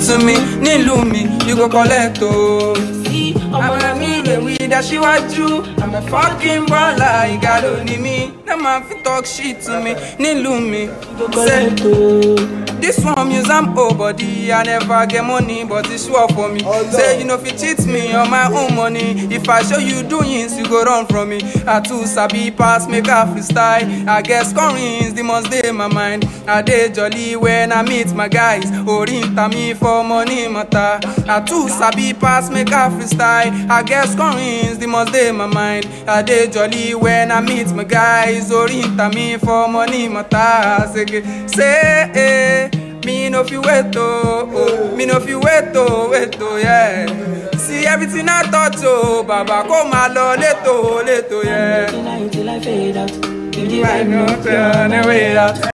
to me nílùú mi you go collect o. ọmọ mi lè wí dáṣíwájú i'm a fucking baller ìgàlò ni mí no man fit talk shit to me nílùú mi. Say, This one use am old body, I never get money, but it's sure for me. Say you know fit cheat me on my own money. If I show you doings, you go run from me. I too sabi pass, make a freestyle. I guess scoring the must dey my mind. I dey jolly when I meet my guys. Orinta me for money matter. I too sabi pass, make a freestyle. I guess scoring the must dey my mind. I dey jolly when I meet my guys. Orinta me for money matter. Say, say, eh. Me no fit wait oh, oh. me no fit wait oh, wait oh, yeah. See everything I touch oh, baba kó máa lọ létò létò, yeah. Till I, till I fade out. Give the I vibe no no turn away that.